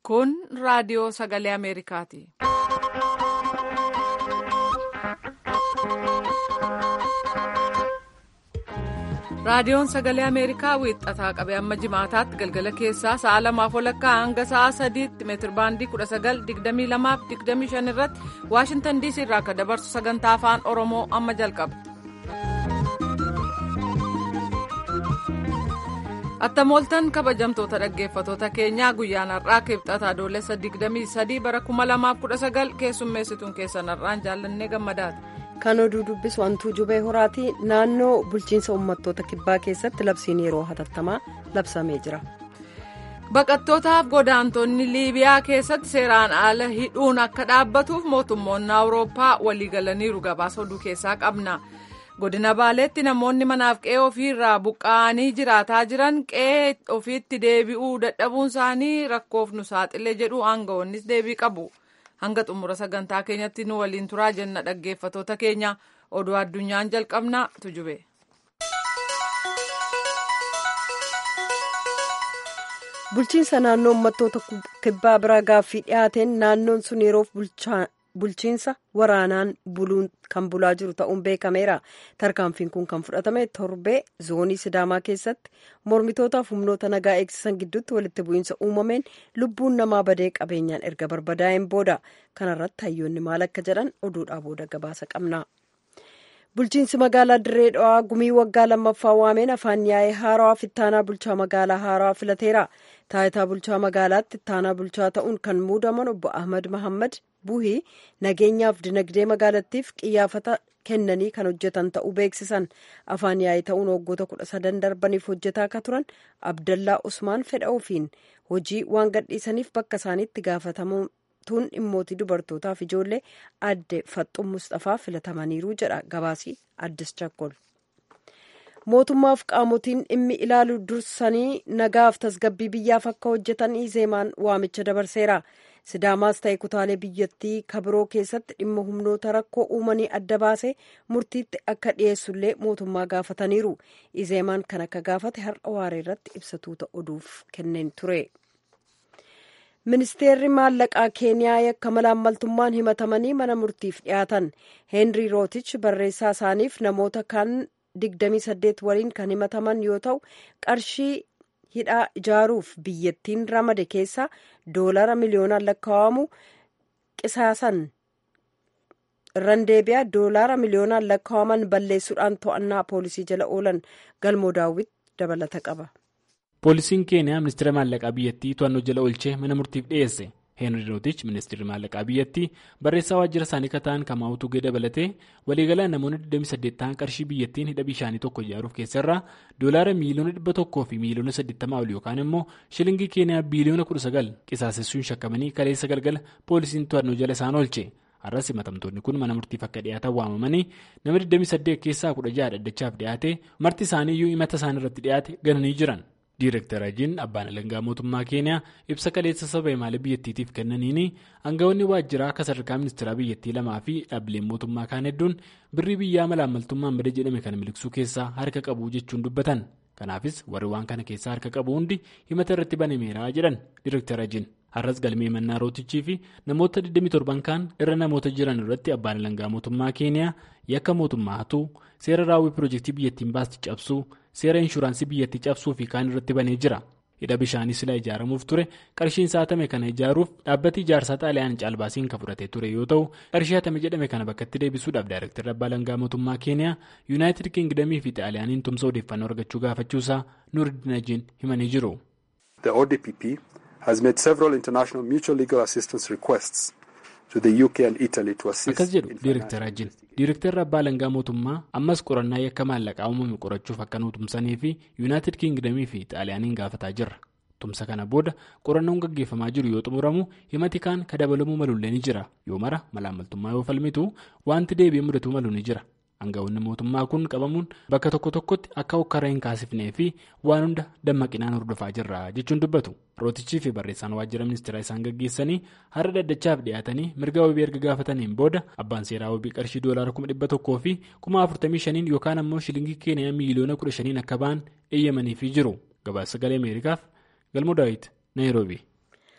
Kun raadiyoo sagalee Ameerikaati. Raadiyoon sagalee Ameerikaa wiixataa qabee amma jimaataatti galgala keessaa sa'a lamaaf walakkaa hanga sa'a sadiitti meetirbaandii 1922-25 irratti Waashintan DC irraa akka dabarsu sagantaa afaan Oromoo amma jalqaba. Attamooltan kabajamtoota dhaggeeffatoota keenyaa guyyaan har'aa kibxata adoolessa 23 bara 2019 keessummeessituun keessan har'aan jaallannee gammadaati. Kan oduu dubbisu wantuu jubee horaati naannoo bulchiinsa uummattoota kibbaa keessatti labsiin yeroo hatattamaa labsamee jira. Baqattootaaf godaantonni Liibiyaa keessatti seeraan ala hidhuun akka dhaabbatuuf mootummoonni Awurooppaa waliigalaniiru gabaasa oduu keessaa qabna. Godina Baaleetti namoonni manaaf qe'ee ofiirraa buqqa'anii jiraataa jiran qe'ee ofiitti deebi'uu dadhabuun isaanii rakkoof nu saaxilee jedhu aangawoonnis deebii qabu. hanga xumura sagantaa keenyatti nu waliin turaa jenna dhaggeeffatoota keenya oduu addunyaan jalqabna tujube. bulchiinsa naannoo uummattoota kibbaa biraa gaaffii dhiyaateen naannoon sun yeroof bulchiinsa waraanaan buluun kan bulaa jiru ta'uun beekameera tarkaanfiin kun kan fudhatame torbee zoonii sidaamaa keessatti mormitootaaf humnoota nagaa eegsisan gidduutti walitti bu'iinsa uumameen lubbuun namaa badee qabeenyaan erga barbadaa'een booda kanarratti hayyoonni maal akka jedhan oduudhaa booda gabaasa qabna. bulchiinsi magaalaa dirree dhawaa gumii waggaa lammaffaa waameen afaan yaa'ee haarawaa ittaanaa bulchaa magaalaa haarawaa filateera taayitaa bulchaa magaalaatti ittaanaa bulchaa ta'uun kan muudaman obbo ahmad mahammad buhii nageenyaaf dinagdee magaalattiif qiyyaafata kennanii kan hojjetan ta'uu beeksisan afaan yaa'ee ta'uun waggoota kudha sadan darbaniif hojjetaa akka turan abdallaa usmaan fedha ofiin hojii waan gadhiisaniif bakka isaaniitti gaafatamuun tuun dhimmootii dubartootaaf ijoollee adde faxxuu mustafaa filatamaniiru jedha gabaasii addis chakkol mootummaaf qaamotiin dhimmi ilaalu dursanii nagaaf tasgabbii biyyaaf akka hojjetan izeemaan waamicha dabarseera sidaamaas ta'e kutaalee biyyattii kabiroo keessatti dhimma humnoota rakkoo uumanii adda baasee murtiitti akka dhiyeessullee mootummaa gaafataniiru izeemaan kan akka gaafate har'a waaree irratti ibsatuuta oduuf kenneen ture. ministeerri maallaqaa keeniyaa yakka malaammaltummaan himatamanii mana murtiif dhiyaatan heenrii rootich barreessaa isaaniif namoota kan 28 waliin kan himataman yoo ta'u qarshii hidhaa ijaaruuf biyyattiin ramade keessaa doolara miliyoonaan lakkaa'amu qisaasan irraan deebi'a doolara miliyoonaan lakkaa'aman balleessuudhaan to'annaa poolisii jala oolan galmoo daawwit dabalata qaba. poolisiin keeniyaa ministeera maallaqaa biyyattii to'annoo jala oolchee mana murtiif dhiyeesse heenri rootich ministeerri maallaqaa biyyattii barreessaa waajjira isaanii kan ta'an kamaa'utu gee dabalatee waliigalaan namoonni 28 ta'an qarshii biyyattiin hidha bishaanii tokko ijaaruuf keessarraa doolaara miiliyoona 100 fi miiliyoona 80 ol yookaan immoo shilingii keeniyaa biiliyoona 19 qisaasessuun shakkamanii kaleessa galgala poolisiin to'annoo jala isaan oolche. har'as himatamtoonni kun mana murtiif akka dhiyaatan waamamanii nama 28 keessaa 16 dhaddachaaf dhiyaate marti isaaniiyyuu himata isaan irratti dhiyaate gananii jiran. Diireektar Ajiin abbaan alangaa mootummaa keeniyaa ibsa kaleessa saba imaalee biyyattiitiif kennaniini aangawoonni waajjiraa akka sadarkaa ministeeraa biyyattii lamaa fi dhaabbileen mootummaa kaan hedduun birrii biyyaa malaammaltummaan bada jedhame kana miliqsuu keessaa harka qabu jechuun dubbatan kanaafis warri waan kana keessaa harka qabu hundi himata irratti banameera jedhan Diireektar Ajiin har'as galmee mannaa rootichii fi namoota 27 kaan irra namoota jiran irratti abbaan alangaa mootummaa keeniyaa yakka mootummaa hatuu seera raawwii piroojeektii biyyattiin baasti cabsuu seera inshuraansii biyyattii cabsuu fi kaan irratti banee jira hidha bishaanii sila ijaaramuuf ture qarshiin saatame kana ijaaruuf dhaabbati ijaarsaa xaaliyaan caalbaasiin kan fudhatee ture yoo ta'u qarshii hatame jedhame kana bakkatti deebisuudhaaf daayireektarri abbaa alangaa mootummaa keeniyaa yuunaayitid kingdamii fi xaaliyaaniin tumsa odeeffannoo argachuu gaafachuusaa nuuriddin ajiin himanii jiru. has made several international mutual legal assistance requests to the UK and Italy to assist. Akkas jedhu Diireektar Ajiin. Diireektarri abbaa alangaa mootummaa ammas qorannaa yakka maallaqaa uumame qorachuuf akka nu tumsanii fi Yuunaayitid Kingdamii fi Xaaliyaaniin gaafataa jirra. Tumsa kana booda qorannoon gaggeeffamaa jiru yoo xumuramu himati kaan ka dabalamuu malullee ni jira. Yoo mara malaammaltummaa yoo falmitu wanti deebi'ee mudatuu malu ni jira. Aangawoonni mootummaa kun qabamuun bakka tokko tokkotti akka hokkara hin kaasifnee fi waan hunda dammaqinaan hordofaa jirra jechuun dubbatu. Rootichii fi barreessaan waajjira ministeeraa isaan gaggeessanii har'a dhaddachaaf dhiyaatanii mirga wabii erga gaafataniin booda abbaan seeraa wabii qarshii doolaara kuma dhibba tokkoo fi kuma afurtamii shaniin yookaan ammoo shilingii keeniyaa miiliyoona kudha shaniin akka ba'an eeyyamaniifii jiru. Gabaasa sagalee Ameerikaaf Galmoo Daawit Naayiroobii.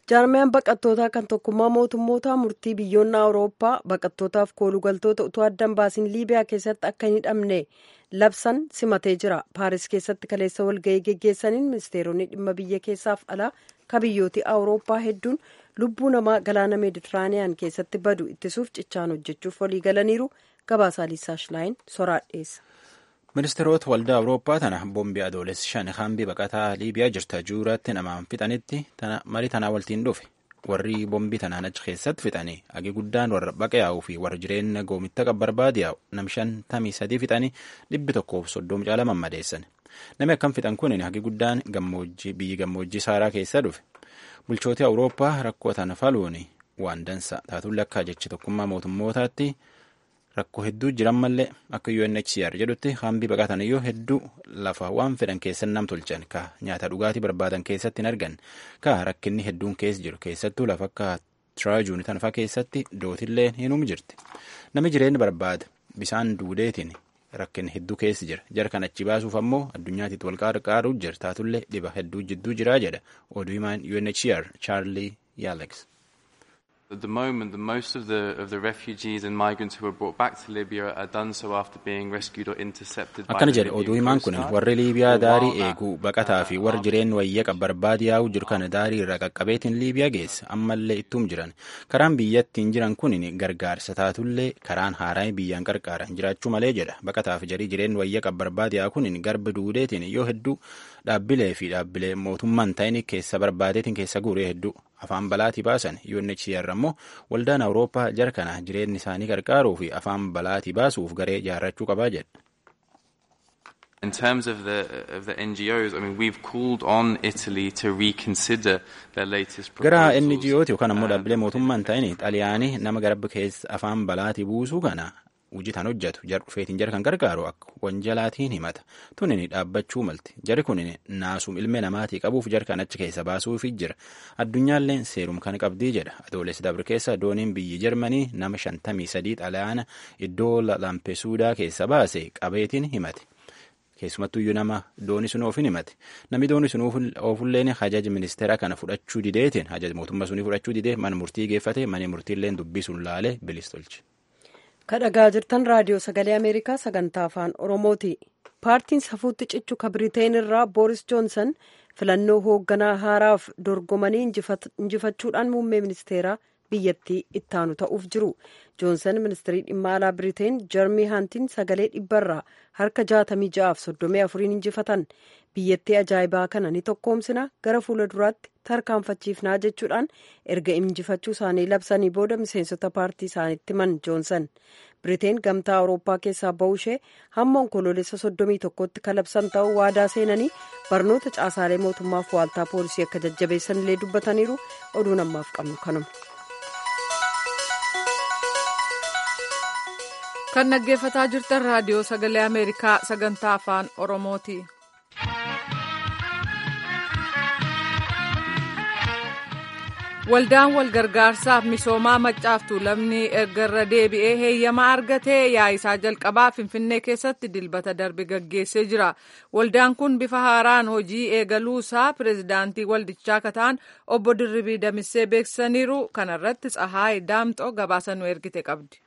jaarmiyaan baqattootaa kan tokkummaa mootummootaa murtii biyyoonni awurooppaa baqattootaaf koolugaltoota utuu addan baasiin liibiyaa keessatti akka hin hidhamne labsan simatee jira paaris keessatti kaleessa walga'ii geggeessaniin ministeeronni dhimma biyya keessaaf alaa ka biyyooti awurooppaa hedduun lubbuu namaa galaana meeditiraaniyaan keessatti badu ittisuuf cichaan hojjechuuf walii galaniiru gabaasaa liisaa shilaayin soraadheessa. ministeerota waldaa awurooppaa tana boombii adoolessi shan hambii baqataa liibiyaa jirta juuratti namaan fixanitti marii tanaa waltiin dhufe warri boombii tanaan achi keessatti fixanii agi guddaan warra baqa yaa'uu fi warra jireenya goomitta qabbarbaadi yaa'u nam shantamii sadii fixanii dhibbi tokkoof soddoma caala mammadeessan namni akkam fixan kun hagi guddaan gammoojjii biyyi gammoojjii saaraa keessa dhufe bulchooti awurooppaa rakkoo tana faluun waan dansa taatullee akka jechi tokkummaa mootummootaatti. rakkoo hedduu jiran mallee akka UNHCR jedhutti hambii baqataniyyuu hedduu lafa waan fedhan keessan nam tolchan ka nyaata dhugaatii barbaadan keessatti hin argan ka rakkinni hedduun keessa jiru keessattuu lafa akka tiraajuun tanfaa keessatti dootillee hinum jirti namni jireenya barbaada bisaan duudeetiin rakkinni hedduu keessa jira jara kan achi baasuuf ammoo addunyaatitti wal qarqaaruu jira taatullee dhiba hedduu jidduu jiraa jedha oduu himaan UNHCR Charlie Yalex. At the moment, the most of the of the refugees and migrants who were brought back to Libya are done so after being rescued or intercepted by akkana the jedhe oduu Libyan himaan Coast kun Guard. warri liibiyaa For a daarii while eeguu now, baqataa fi uh, warri our- jireenya wayya qabbarbaadi yaa'uu jiru kana daarii irra qaqqabeetiin liibiyaa geessa ammallee ittuum jiran karaan biyyattiin jiran kun gargaarsa taatullee karaan haaraa biyyaan qarqaaran jiraachuu malee jedha baqataa fi jarii jireenya wayya qabbarbaadi yaa'u kun garba duudeetiin yoo hedduu dhaabbilee fi dhaabbilee mootummaan ta'in keessa barbaadeetiin keessa guuree hedduu afaan balaatii baasan UNHCR ammoo waldaan awurooppaa jara kana jireenya isaanii qarqaaruu fi afaan balaatii baasuuf garee ijaarrachuu qabaa jedha. In terms of the of the NGOs, I mean, we've called on Italy to reconsider their latest gara proposals. NGO'ti yookaan ammoo uh, dhaabbilee mootummaan ta'in xaliyaanii nama garba keessa afaan balaatii buusuu kana hojii tan hojjetu jar dhufeetiin jara kan gargaaru akka wanjalaatiin himata tunin dhaabbachuu malti jari kun naasum ilmee namaatii qabuuf jara kan achi keessa baasuufi jira addunyaalleen seerum kan qabdii jedha adoolessi dabre keessa dooniin biyyi jarmanii nama shantamii sadii xaliyaana iddoo lampesuudaa keessa baase qabeetiin himate. keessumattuyyuu nama dooni sun oofin himate namni dooni sun oofulleen hajaja ministeera kana fudhachuu dideetiin hajaja mootummaa sunii fudhachuu didee mana murtii geeffate mana murtiilleen dubbii sun laalee bilis tolche. kadhagaa jirtan raadiyoo sagalee ameerikaa sagantaa afaan oromooti paartiin safuutti cichu ka biriteen irraa booris joonsan filannoo hoogganaa haaraaf dorgomanii injifachuudhaan muummee ministeeraa biyyattii ittaanu ta'uuf jiru joonsan ministirii dhimma alaa biriteen jarmii hantiin sagalee dhibbarraa harka jaatamii ja'aaf soddomii afuriin injifatan biyyattii ajaa'ibaa kana ni tokkoomsina gara fuula duraatti tarkaanfachiifnaa jechuudhaan erga injifachuu isaanii labsanii booda miseensota paartii isaaniitti himan joonsan biriteen gamtaa awurooppaa keessaa ba'uu ishee hamma onkoloolessa soddomii tokkotti kalabsan ta'uu waadaa seenanii barnoota caasaalee mootummaaf waaltaa poolisii akka jajjabeessan illee dubbataniiru oduun ammaaf qabnu kanuma. kan dhaggeeffataa jirtan raadiyoo sagalee ameerikaa sagantaa afaan oromooti. waldaan walgargaarsaaf misoomaa maccaaftuu lamni erga deebi'ee heeyyama argatee yaa'isaa jalqabaa finfinnee keessatti dilbata darbe gaggeessee jira waldaan kun bifa haaraan hojii eegaluusaa pireezidaantii waldichaa kataan obbo dirribii damissee beeksisaniiru kanarratti tsahaay daamxoo gabaasa nu ergite qabdi.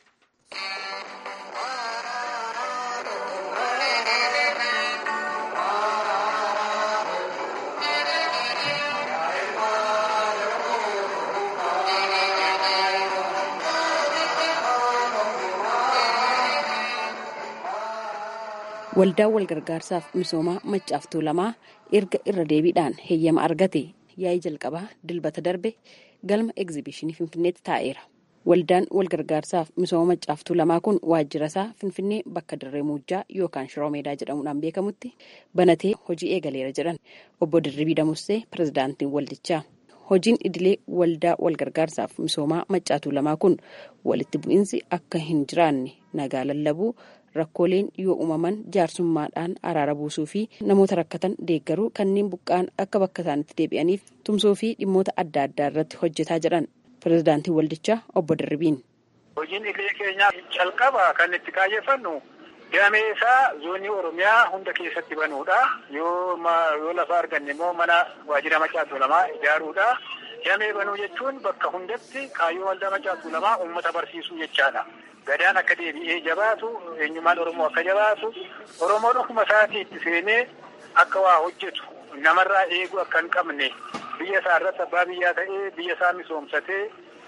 Waldaan walgargaarsaaf misoomaa maccaaftuu lamaa erga irra deebiidhaan heeyyama argate yaa'ii jalqabaa dilbata darbe galma egzibishinii finfinneetti taa'eera. Waldaan walgargaarsaaf misooma maccaaftuu lamaa kun waajjira isaa finfinnee bakka dirree muujjaa yookaan shiroo meedaa jedhamuudhaan beekamutti banatee hojii eegaleera jedhan obbo Dirribii Damussee pirezidaantiin waldichaa. Hojiin idilee waldaa walgargaarsaaf misoomaa maccaaftuu lamaa kun walitti bu'iinsi akka hin jiraanne nagaa lallabuu rakkooleen yoo uumaman jaarsummaadhaan araara buusuu fi namoota rakkatan deeggaruu kanneen buqqaan akka bakka isaanitti deebi'aniif tumsuu fi dhimmoota adda addaa irratti hojjetaa jedhan pirezidaantii waldichaa obbo Dirribiin. Hojiin idilee keenyaa calqaba kan itti kaayeffannu damee isaa zoonii Oromiyaa hunda keessatti banuudha. Yoo yoo lafa arganne immoo mana waajjira maccaaftuu lamaa ijaaruudha. Damee banuu jechuun bakka hundatti kaayyoo waldaa macaatu lamaa uummata barsiisuu jechaadha. Gadaan akka deebi'ee jabaatu, eenyummaan Oromoo akka jabaatu, Oromoon ofuma isaatii itti seenee akka waa hojjetu, namarraa eeguu akka hin qabne, biyya isaa irratti abbaa biyyaa ta'ee biyya isaa misoomsatee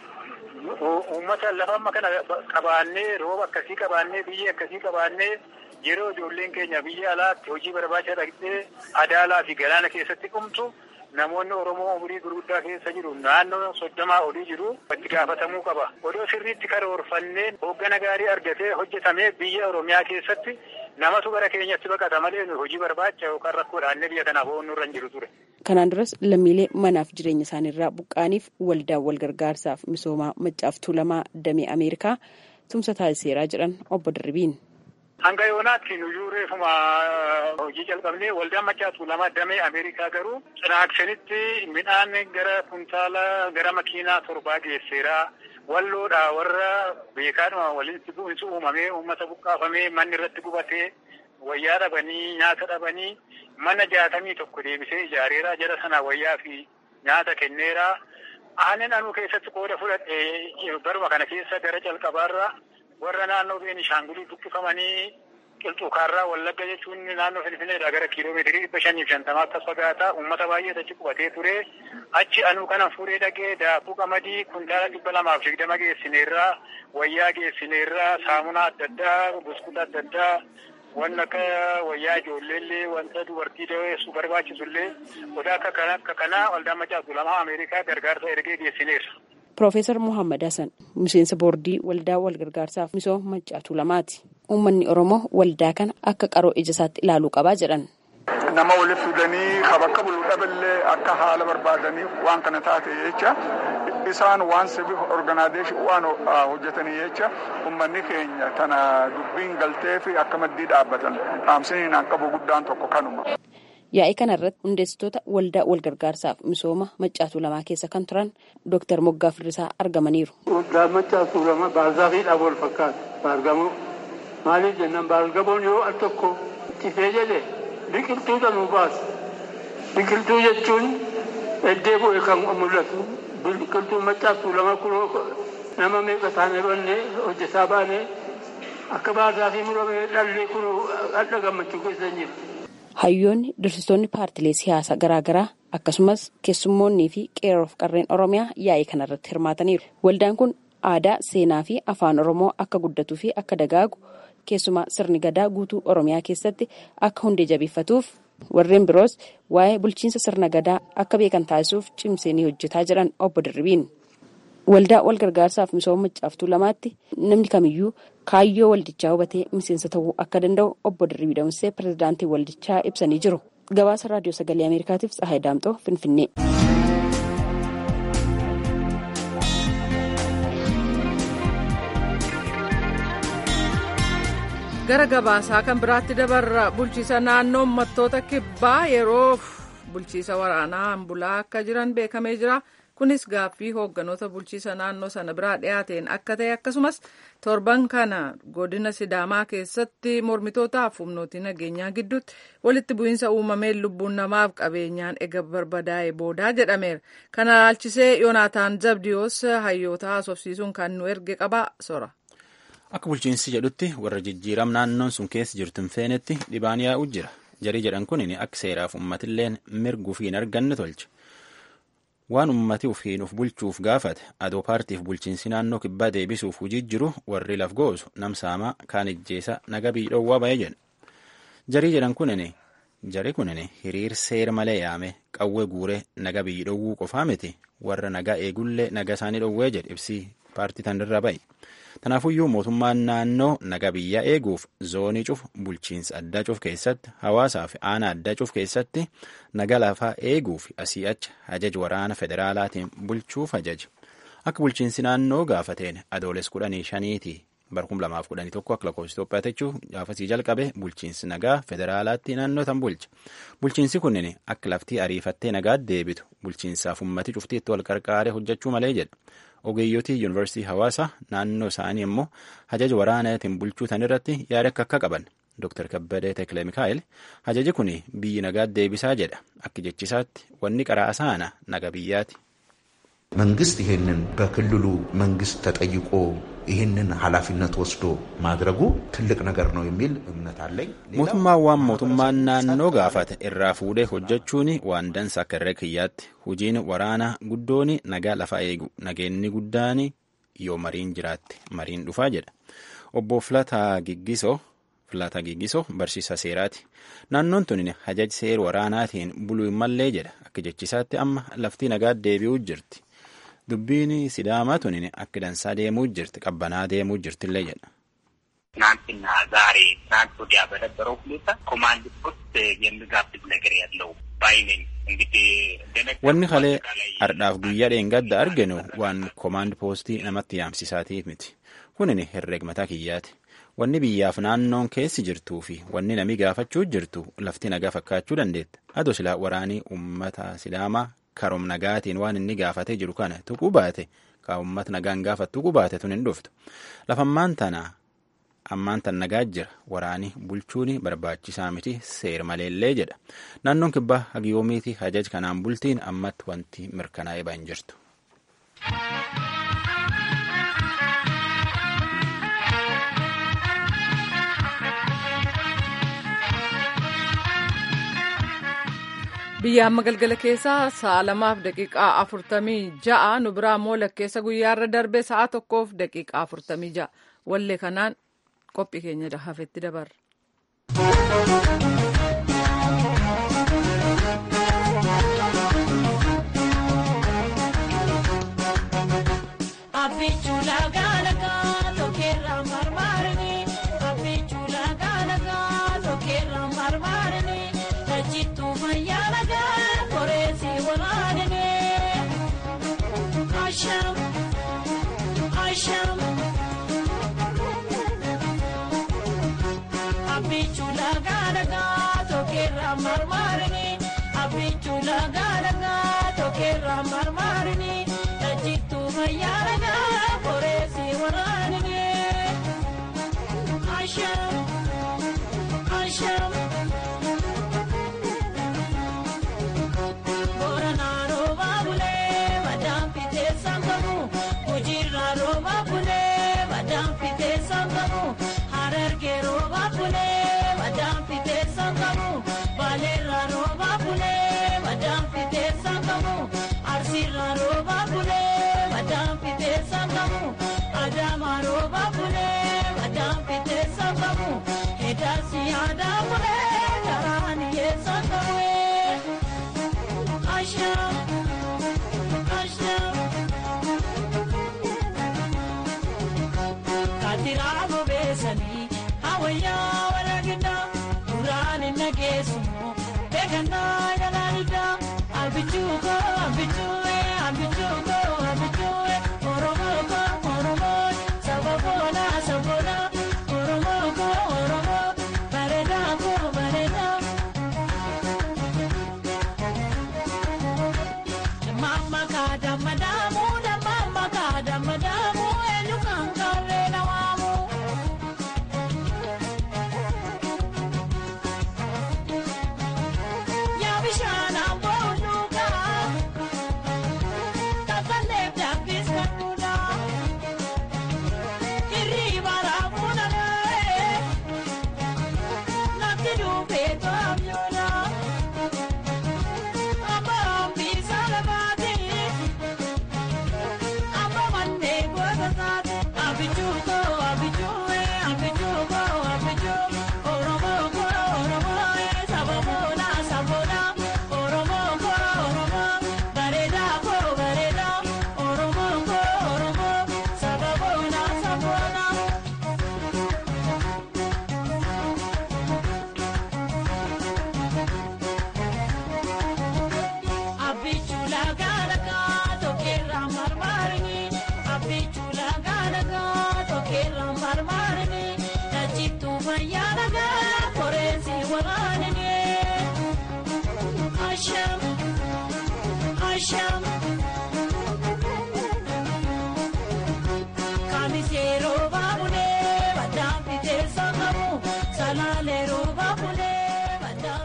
uummata lafa amma kana qabaannee rooba akkasii qabaannee biyya akkasii qabaannee yeroo ijoolleen keenya biyya alaatti hojii barbaacha dhaqxee adaalaa fi galaana keessatti dhumtu namoonni Oromoo umurii gurguddaa keessa jiru naannoo soddomaa olii jiru itti gaafatamuu qaba. Odoo sirriitti karoorfannee hooggana gaarii argatee hojjetamee biyya Oromiyaa keessatti namatu gara keenyatti baqata malee hojii barbaacha yookaan rakkoodhaan biyya kanaaf ooluu irra hin jiru ture. Kanaan duras lammiilee manaaf jireenya isaaniirraa buqqaaniif waldaan wal gargaarsaaf misoomaa maccaaf tuulamaa damee Ameerikaa tumsa taasiseeraa jedhan obbo Dirribiin. Hanga yoonaatti nuyyuu reefuma hojii jalqabnee waldaan maccaaf tuulamaa damee Ameerikaa garuu cinaaksanitti midhaan gara kuntaala gara makiinaa torbaa geesseeraa. walloodha warra beekaadhuma walitti bu'insi uumamee uummata buqqaafamee manni irratti gubatee wayyaa dhabanii nyaata dhabanii mana jaatamii tokko deebisee ijaareeraa jara sana wayyaa fi nyaata kenneeraa. Aannan anuu keessatti qooda fudhadhe baruma kana keessa gara calqabaarra warra naannoo Beenishaangulii buqqifamanii qilxuukaarraa wallagga jechuun naannoo Finfinneedha gara kiiloomeetirii dhibba shaniif shantamaa akkas fagaata uummata baay'ee achi qubatee ture. Achi anuu kana fuudhee dhaqee daakuu qamadii kuntaala dhibba lamaaf digdama geessineerraa wayyaa geessineerraa saamunaa adda addaa buskuta adda addaa waan akka wayyaa ijoolleellee wanta dubartii daweessu barbaachisullee odaa akka kana akka kanaa waldaan maccaaf tuulamaa Ameerikaa gargaarsa ergee geessineerra. Piroofeesar Muhammad Hassan miseensa boordii waldaa wal gargaarsaaf misooma maccaaf tuulamaati. Uummanni Oromoo waldaa kana akka qaroo ija isaatti ilaaluu qabaa jedhan. nama walitti fidanii bakka bulu dhaballee akka haala barbaadaniif waan kana taate jecha isaan waan sibi organaadeeshin waan hojjetanii jecha ummanni keenya tana dubbiin galtee fi akka maddii dhaabbatan dhaamsiniin an qabu guddaan tokko kanuma. Yaa'ii kana irratti hundeessitoota waldaa wal gargaarsaaf misooma maccaaf tuulamaa keessa kan turan Dooktar Moggaa Firrisaa argamaniiru. Waldaa maccaaf tuulamaa baargaafiidhaaf wal fakkaata. Baargamoo maaliif jennaan baargamoon yoo al tokko tifee jedhe biqiltuuta nu baasa. Biqiltuu jechuun eddee bu'e kan mul'atu. Biqiltuun maccaaf tuulamaa kun nama meeqa taane banne hojjetaa baane akka baargaafii murame dhalli kun hadha gammachuu keessa hin jiru. Hayyoonni dursitoonni paartilee siyaasaa garaagaraa akkasumas keessummoonnii fi qeerroof qarreen Oromiyaa yaa'ii kanarratti hirmaataniiru. Waldaan kun aadaa, seenaa fi afaan Oromoo akka guddatuu fi akka dagaagu keessumaa sirni gadaa guutuu Oromiyaa keessatti akka hundee jabeeffatuuf warreen biroos waa'ee bulchiinsa sirna gadaa akka beekan taasisuuf cimsee ni hojjetaa jedhan obbo Dirribiin. Waldaa wal gargaarsaaf misooma maccaaf tuulamaatti namni kamiyyuu kaayyoo waldichaa hubatee miseensa ta'uu akka danda'u obbo Dirribii Damsee pirezidaantii waldichaa ibsanii jiru. Gabaasa raadiyoo sagalee Ameerikaatiif Tsahaay Daamxoo Finfinnee. gara gabaasaa kan biraatti dabarra bulchiisa naannoo uummattoota kibbaa yeroof bulchiisa waraanaa bulaa akka jiran beekamee jira kunis gaaffii hoogganoota bulchiisa naannoo sana biraa dhiyaateen akka ta'e akkasumas torban kana godina sidaamaa keessatti mormitootaaf humnootii nageenyaa gidduutti walitti bu'iinsa uumameen lubbuun namaaf qabeenyaan ega barbadaa'e boodaa jedhameera kana ilaalchisee yoonaataan zabdiyoos hayyoota haasofsiisuun kan nu erge qaba sora. Akka bulchiinsi jedhutti warra jijjiiram naannoon sun keessa jirtu hin feenetti dhibaan yaa'u jira. Jarii jedhan kun akka seeraaf uummatilleen mirguu fi hin arganne tolche. Waan uummati ufiin uf bulchuuf gaafate adoo paartiif bulchiinsi naannoo kibbaa deebisuuf hujii jiru warri laf goosu namsaamaa kaan ijjeesa naga biidhowwaa ba'ee jedha. Jarii jedhan kunini jari kunini hiriir seera malee yaame qawwee guuree naga biidhowwuu qofaa miti warra nagaa eegullee naga isaanii dhowwee jedhe ibsii paartii tanirra bahe. Tanaafuyyuu mootummaan naannoo naga biyya eeguuf zoonii cuf bulchiinsa addaa cuf keessatti hawaasaa fi aanaa addaa cuf keessatti naga lafaa eeguuf asii achi ajaj waraana federaalaatiin bulchuuf ajaja. Akka bulchiinsi naannoo gaafateen adooles kudhanii shaniiti barkum lamaaf kudhanii tokko akka lakkoofsa Itoophiyaa jechuun gaafasii jalqabe bulchiinsi nagaa federaalaatti naannoo tan bulcha. Bulchiinsi kunneen akka laftii ariifattee nagaa deebitu bulchiinsaaf ummati cuftiitti wal qarqaaree hojjechuu malee jedha. ogeeyyotii yuunivarsiitii hawaasaa naannoo isaanii immoo hajaja waraanaatiin bulchuu tan irratti yaada akka akka qaban Dr. Kabbadee Tekle Mikaa'el hajaji kun biyyi nagaa deebisaa jedha akka jechisaatti wanni qaraa saana naga biyyaati. መንግስት ይሄንን በክልሉ መንግስት ተጠይቆ ይህንን ኃላፊነት ወስዶ ማድረጉ ትልቅ ነገር ነው የሚል እምነት አለኝ። mootummaan waan mootummaan naannoo gaafate irraa fuudhee hojjechuun waan dansa akka irra kiyyaatti hojiin waraanaa guddoon nagaa lafa eegu nageenni guddaan yoo mariin jiraatte mariin dhufaa jedha obbo Filataa Giggisoo Filataa Giggisoo barsiisa seeraati naannoon tun hajaji seer waraanaatiin buluu hin mallee jedha akka jechisaatti amma lafti nagaa deebi'uu jirti. dubbiin sidaamaa tunin akka dansaa deemuu jirti qabbanaa deemuu jirtillee jedha. ትናንትና ዛሬ ትናንት ወዲያ በነበረው ሁኔታ ኮማንድ ፖስት የሚጋብዝ ነገር ያለው ባይ ነኝ። እንግዲህ wanni kalee hardhaaf guyyaa dheengadda arginu waan koomaand poostii namatti yaamsisaatiif miti kunin herreeg mataa kiyyaati wanni biyyaaf naannoon keessi jirtuu fi wanni namni gaafachuu jirtu lafti nagaa fakkaachuu dandeetta ado silaa waraanii ummata sidaamaa karoom nagaatiin waan inni gaafatee jiru kana tuquu baate ka uummata nagaan gaafatu tuquu baate tun hin dhuftu lafammaan tana ammaan tan nagaa jira waraanii bulchuun barbaachisaa miti seer maleellee jedha naannoon kibbaa hagiyoomiiti hajaj kanaan bultiin ammatti wanti mirkanaa'ee ba'an jirtu. biyya amma galgala keessaa sa'a lamaaf daqiiqaa afurtamii ja'a nu biraa immoo lakkeessa guyyaarra darbe sa'a tokkoof daqiiqaa afurtamii ja'a wallee kanaan qophii keenya hafetti dabarra.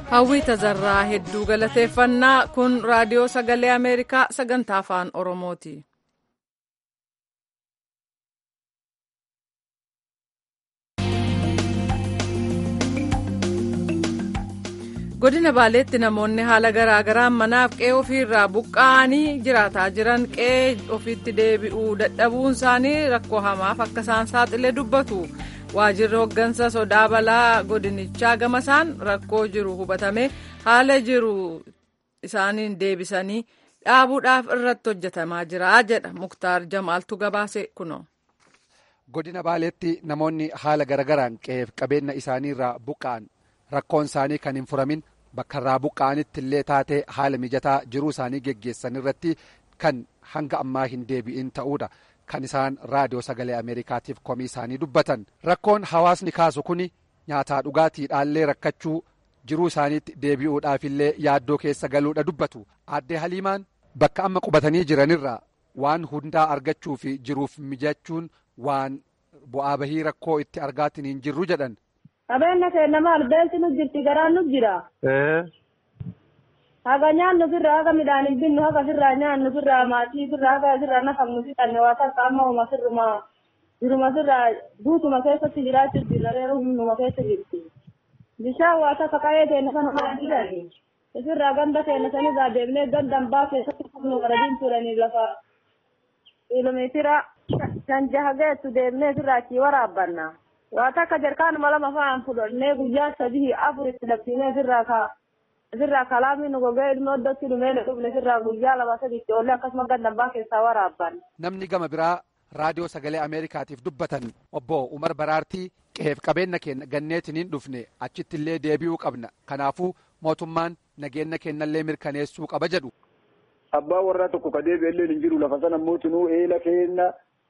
hawwii tazarraa hedduu galateeffannaa kun raadiyoo sagalee ameerikaa sagantaa afaan oromooti. godina baaleetti namoonni haala garaagaraan manaaf qe'ee ofiirraa buqqa'anii jiraataa jiran qe'ee ofiitti deebi'uu dadhabuun isaanii rakkoo hamaaf akka isaan saaxilee dubbatu waajirri hooggansa sodaa balaa godinichaa gamasaan rakkoo jiru hubatame haala jiru isaaniin deebisanii dhaabuudhaaf irratti hojjetamaa jira jedha muktaar jamaaltu gabaase kuno. godina baaleetti namoonni haala garagaraan qe'eef qabeenya isaaniirraa buqqa'an rakkoon isaanii kan hin furamin bakka irraa buqqa'anitti illee taatee haala mijataa jiruu isaanii geggeessan irratti kan hanga ammaa hin deebi'in ta'uudha kan isaan raadiyoo sagalee ameerikaatiif komii isaanii dubbatan rakkoon hawaasni kaasu kun nyaataa dhugaatiidhaallee rakkachuu jiruu isaaniitti deebi'uudhaaf illee yaaddoo keessa galuudha dubbatu addee haliimaan bakka amma qubatanii jiranirraa waan hundaa argachuu fi jiruuf mijachuun waan bu'aa bahii rakkoo itti argaatiin hin jirru jedhan. Qabeenya keenya maal beelti nu jirti garaan nu jira. Haga nyaannu firraa haga midhaan hin binnu haga firraa nyaannu firraa maatii firraa haga firraa nafamnu fixanne waa takka amma uma firruma jiruma firraa guutuma keessatti jiraachuu jirra reeru hunduma keessa jirti. Bishaan waa takka qa'ee keenya sana maadilani. Firraa ganda keenya sanirraa deemnee gandan baa keessatti fufnu qaradiin turanii lafa kiiloomeetira shan jaha geessu deemnee firraa achii waraabbanna. waa takka jarkaanuma lama fa'aan fudhannee guyyaa sadii afur itti labsiinee firraa ka firraa kalaamii nu gogee ilmoo iddootti dhumee dhufne firraa guyyaa lama sadiitti oollee akkasuma gandabbaa keessaa waraabban. Namni gama biraa raadiyoo sagalee Ameerikaatiif dubbatan obbo Umar Baraartii qe'eef qabeenya keenya ganneetiniin dhufne achitti illee deebi'uu qabna kanaafuu mootummaan nageenya keenyallee mirkaneessuu qaba jedhu. Abbaa warraa tokko ka deebi'ellee hin jiru lafa sana mootinuu eela keenya.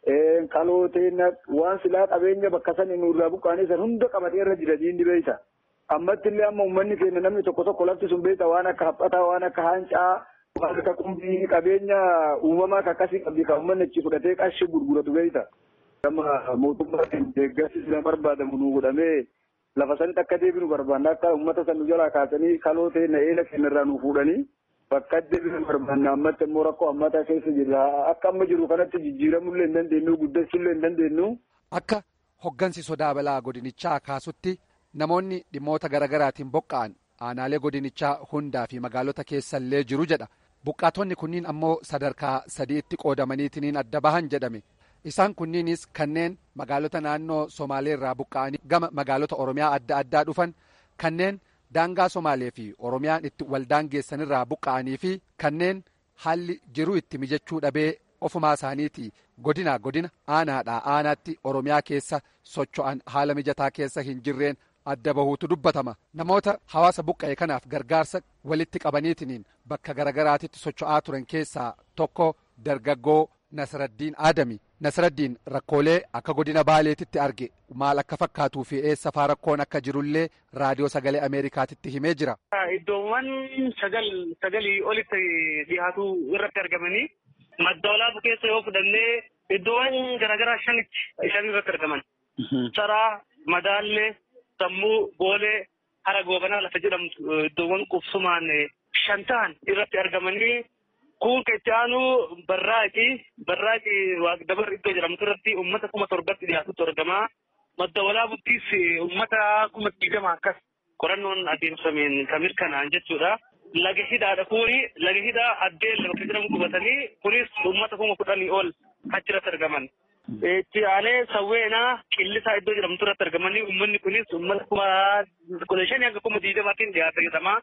kalooteen waan silaa qabeenya bakka san nurraa buqqaanii san hunda qabatee irra jira diinni beeyta. Ammatti illee amma uummanni keenya namni tokko tokko lafti sun beeyta waan akka haphataa waan akka haancaa waan akka qumbii qabeenya uumamaa akkasii qabdi kan uummanni achi fudhatee qarshii gurguratu beeyta. Gama mootummaatiin deeggarsi sila barbaadamu nu godhamee lafa sanitti akka deebinu barbaanna akka uummata san nu jalaa kaasanii kalooteen eela keenya irraa nu fuudhanii bakka deebinu barbaanna ammatti immoo rakkoo ammataa keessa jirra akka amma jiru kanatti jijjiiramullee hin dandeenyu guddachuullee hin dandeenyu. Akka hoggansi sodaa balaa godinichaa kaasutti namoonni dhimmoota garaagaraatiin buqqa'an aanaalee godinichaa hundaa fi magaalota keessallee jiru jedha buqqaatonni kunniin ammoo sadarkaa sadiitti qoodamaniitiin adda bahan jedhame isaan kunniinis kanneen magaalota naannoo somaaleerraa buqqa'anii gama magaalota oromiyaa adda addaa dhufan kanneen. daangaa somaalee fi oromiyaan itti waldaan geessanirraa buqqa'anii fi kanneen haalli jiruu itti mijachuu dhabee ofumaa isaaniiti godina godina aanaadhaa aanaatti oromiyaa keessa socho'an haala mijataa keessa hin jirreen adda bahuutu dubbatama namoota hawaasa buqqa'e kanaaf gargaarsa walitti qabaniitiin bakka garagaraatitti socho'aa turan keessaa tokko dargaggoo Nasraddiin Aadami Nasraddiin rakkoolee akka godina Baaleetitti arge maal akka fakkaatuu fi eessa faa rakkoon akka jirullee raadiyoo sagalee Ameerikaatitti himee jira. Iddoowwan sagal sagalii olitti dhiyaatu irratti argamanii madda olaanaa keessa yoo fudhannee iddoowwan garaagaraa shanitti shan irratti argaman. Saraa, Madaallee, Sammuu, Boolee, Hara Goobanaa lafa jedhamtu iddoowwan qubsumaan shan ta'an irratti argamanii kun itti aanu barraaqi barraaqi dabar iddoo jedhamtu irratti uummata kuma torbatti dhiyaatutti argama. Madda walaabuttis uummata kuma digdama akkas qorannoon adeemsameen kan mirkanaa'an jechuudha. Laga hidhaadha kuni laga hidhaa addeen lafa jedhamu qubatanii kunis uummata kuma kudhanii ol achirratti argaman. Itti aanee sawweenaa qillisaa iddoo jedhamtu irratti argamanii uummanni kunis uummata kuma kudha shanii hanga kuma digdamaatiin dhiyaata jedhama.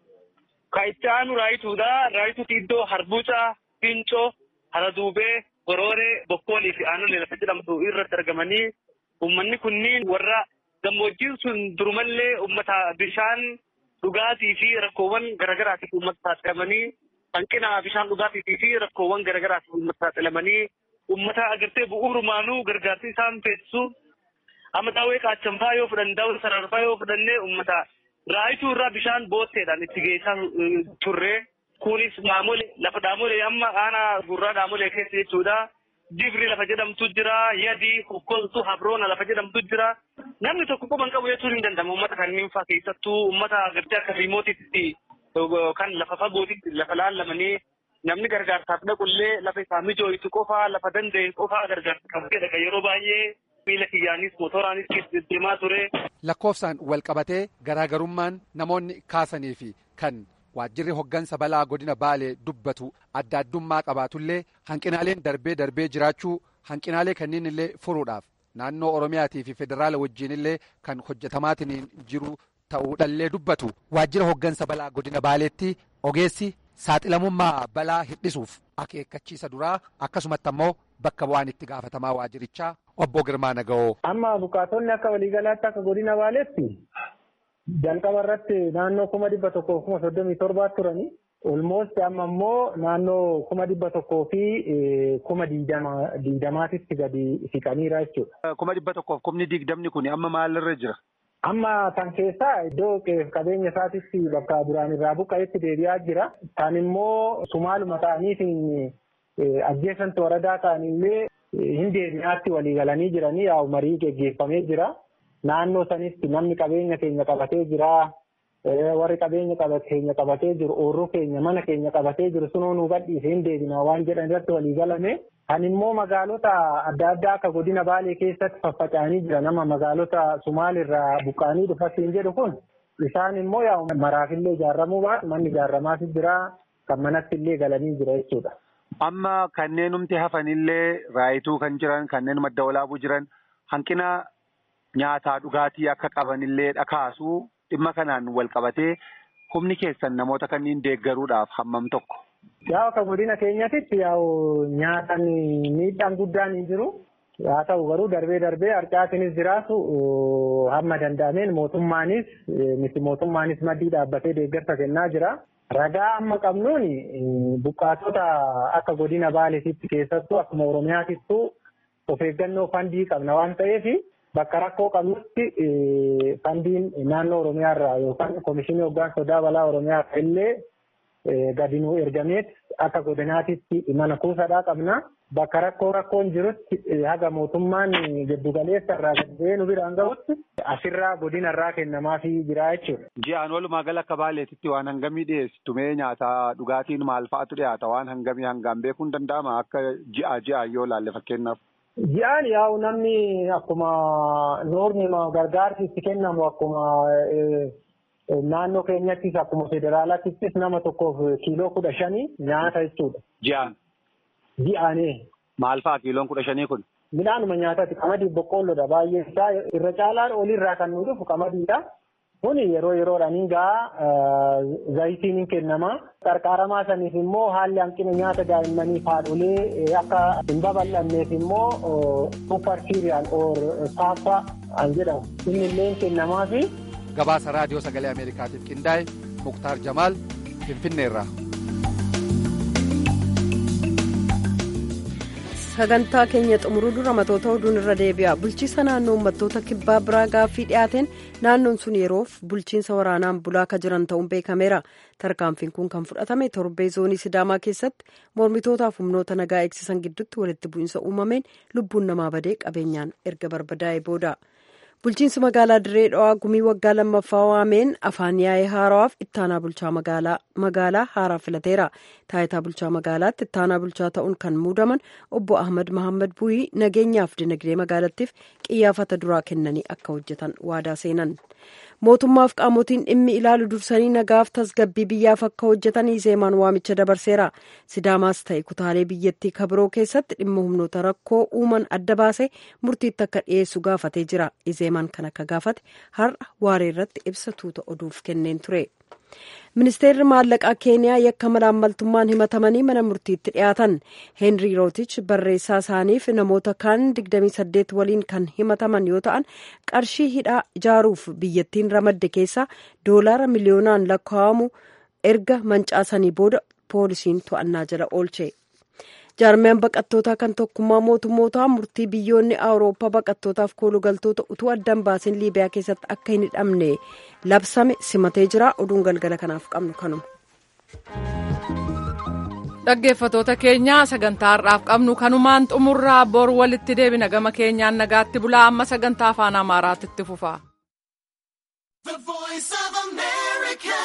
Ka itti aanu raayituudha. Raayituuti iddoo harbuucaa, fincoo, haraduubee, gorooree, bokkoolii fi aanolee lafa jedhamtu irratti argamanii uummanni kunniin warra gammoojjiin sun durumallee uummata bishaan dhugaatii fi rakkoowwan garaagaraatiif uummata saaxilamanii hanqina bishaan dhugaatii fi rakkoowwan garaagaraatiif uummata saaxilamanii uummata agartee bu'uurumaanuu gargaarsi isaan feesisu amma daawwee qaachanfaa yoo fudhanne daawwee sararfaa yoo fudhannee uummata raayituu irraa bishaan bootteedhaan itti geessaa turre kunis dhaamolee lafa dhaamolee amma aanaa gurraa dhaamolee keessa jechuudha dibri lafa jedhamtu jira yadi kokkoltu habroona lafa jedhamtu jira namni tokko quban qabu jechuun hin danda'amu uummata kanneen fa'aa keessattuu uummata gartee akka riimootitti kan lafa fagootitti lafa laallamanii namni gargaarsaaf dhaqullee lafa isaa mijooytu qofa lafa danda'e qofa gargaarsa kan fedha yeroo baay'ee miila kiyyaanis motoraanis deemaa ture. Lakkoofsaan wal qabatee garaagarummaan namoonni kaasanii fi kan waajjirri hoggansa balaa godina baalee dubbatu adda addummaa qabaatullee hanqinaaleen darbee darbee jiraachuu hanqinaalee kanneen illee furuudhaaf naannoo oromiyaatii fi federaala wajjiin illee kan hojjetamaatiin jiru ta'uudhallee dubbatu waajjira hoggansa balaa godina baaleetti ogeessi saaxilamummaa balaa hir'isuuf akeekkachiisa duraa akkasumatti ammoo bakka bu'aan itti gaafatamaa waajjirichaa obbo Girmaa Naga'oo. Amma bukaatonni akka waliigalaatti akka godina baaleetti jalqaba irratti naannoo kuma dhibba tokkoo kuma soddomii torbaa turani. Olmoosti amma immoo naannoo kuma dhibba tokkoo fi kuma diidamaatitti gadi siqaniira jechuudha. Kuma dhibba tokkoof kumni digdamni kun amma maalirra jira? Amma kan keessaa iddoo qabeenya isaatitti bakka duraan irraa buqqa'etti deebi'aa jira. Kan immoo sumaaluma ta'aniitiin ajjeesantu waradaa ta'anillee hin deebi'aatti walii galanii jiranii yaa'u marii geggeeffamee jira. Naannoo sanitti namni qabeenya keenya qabatee jira. Warri qabeenya keenya qabatee jiru oorruu keenya mana keenya qabatee jiru sunoo nu gadhiise hin deebina waan jedhan irratti walii galame. Kan immoo magaalota adda addaa akka godina Baalee keessatti faffaca'anii jira nama magaalota Sumaalirraa buqqaanii dhufatiin jedhu kun isaan immoo yaa'u maraafillee ijaaramuu baatu manni ijaaramaas jira kan manatti illee galanii jira jechuudha. Amma kanneenumti hafanillee raayituu kan jiran kanneen madda walaabuu jiran hanqina nyaataa dhugaatii akka qabanillee dhakaasuu dhimma kanaan wal qabatee humni keessan namoota kanneen deeggaruudhaaf hammam tokko. Yaa akka godina keenyatti yaa'u nyaatan miidhaan guddaan hin jiru. Haa ta'u garuu darbee darbee harcaatinis jiraatu hamma danda'ameen mootummaanis miti mootummaanis maddii dhaabbatee deeggarsa kennaa jira. Ragaa amma qabnuun buqqaatota akka godina Baaleetitti keessattuu akkuma Oromiyaatittuu of eeggannoo fandii qabna waan ta'eef bakka rakkoo qabnutti fandiin naannoo Oromiyaarraa yookaan Komishinii Hoggaan Sodaa Balaa Oromiyaa illee gadi nuu ergameet akka godinaatitti mana kuusadhaa qabna. Bakka rakkoo rakkoon jirutti haga mootummaan giddugaleessa irraa gadi nu biraan gahutti asirraa godinarraa kennamaafii jira jechuudha. Ji'aan walumaa gala akka baaleetitti waan hangamii dhiyeessitu mee nyaataa dhugaatiin maal fa'atu dhiyaata waan hangamii hangaan beekuun danda'ama akka ji'a ji'a yoo laalle fakkeenyaaf. Ji'aan yaa'u namni akkuma noorni gargaarsi itti kennamu akkuma naannoo keenyattis akkuma federaalaattis nama tokkoof kiiloo kudha shanii nyaata jechuudha. Ji'aan. Ji'aanii. Maal fa'a kiiloon kudha shanii kun? Midhaanuma nyaataati qamadii boqqoolloodha baay'een isaa irra caalaan olirraa kan nu dhufu qamadiidha. Kun yeroo yeroodhaan hin gahaa zayitiin hin kennama. Qarqaaramaa saniif immoo haalli hanqina nyaata daa'immaniif haadholee akka hin babal'anneef immoo super cereal or saaffaa kan jedhamu. Inni illee hin kennamaa fi. Gabaasa raadiyoo sagalee Ameerikaatiif qindaa'e Muktaar Jamaal Finfinneerraa. sagantaa keenya xumuruu dura matoota oduun irra deebi'a bulchiinsa naannoo uummattoota kibbaa biraa gaaffii dhiyaateen naannoon sun yeroof bulchiinsa waraanaan bulaa akka jiran ta'uun beekameera tarkaanfiin kun kan fudhatame torbee zoonii sidaamaa keessatti mormitootaaf humnoota nagaa eegsisan gidduutti walitti bu'iinsa uumameen lubbuun namaa badee qabeenyaan erga barbadaa'e booda. bulchiinsi magaalaa dirree dhawaa gumii waggaa lammaffaa waameen afaan yaa'ee haarawaaf ittaanaa bulchaa magaalaa haaraa filateera taayitaa bulchaa magaalaatti ittaanaa bulchaa ta'uun kan muudaman obbo ahmad mahammad buhii nageenyaaf dinagdee magaalattiif qiyyaafata duraa kennanii akka hojjetan waadaa seenan mootummaaf qaamotiin dhimmi ilaalu dursanii nagaaf tasgabbii biyyaaf akka hojjetan izeemaan waamicha dabarseera sidaamaas ta'e kutaalee biyyattii kabiroo keessatti dhimma humnoota rakkoo uuman adda baasee murtiitti akka dhiyeessu gaafatee jira izeemaan kan akka gaafate har'a waaree irratti ibsa tuuta oduuf kenneen ture. ministeerri maallaqaa keeniyaa yakka malaammaltummaan himatamanii mana murtiitti dhiyaatan heenrii rootich barreessaa isaaniif namoota kaan 28 waliin kan himataman yoo ta'an qarshii hidhaa ijaaruuf biyyattiin ramadde keessaa doolaara miliyoonaan lakkaa'amu erga mancaasanii booda poolisiin to'annaa jala oolche. jaarmiyaan baqattootaa kan tokkummaa mootummootaa murtii biyyoonni awurooppaa baqattootaaf koolugaltoota utuu addaan baasin liibiyaa keessatti akka hin hidhamne labsame simatee jira oduun galgala kanaaf qabnu kanuma. dhaggeeffatoota keenya sagantaa har'aaf qabnu kanumaan xumurraa bor walitti deebina gama keenyaan nagaatti bulaa amma sagantaa afaan amaaraatti itti fufa. The voice of America.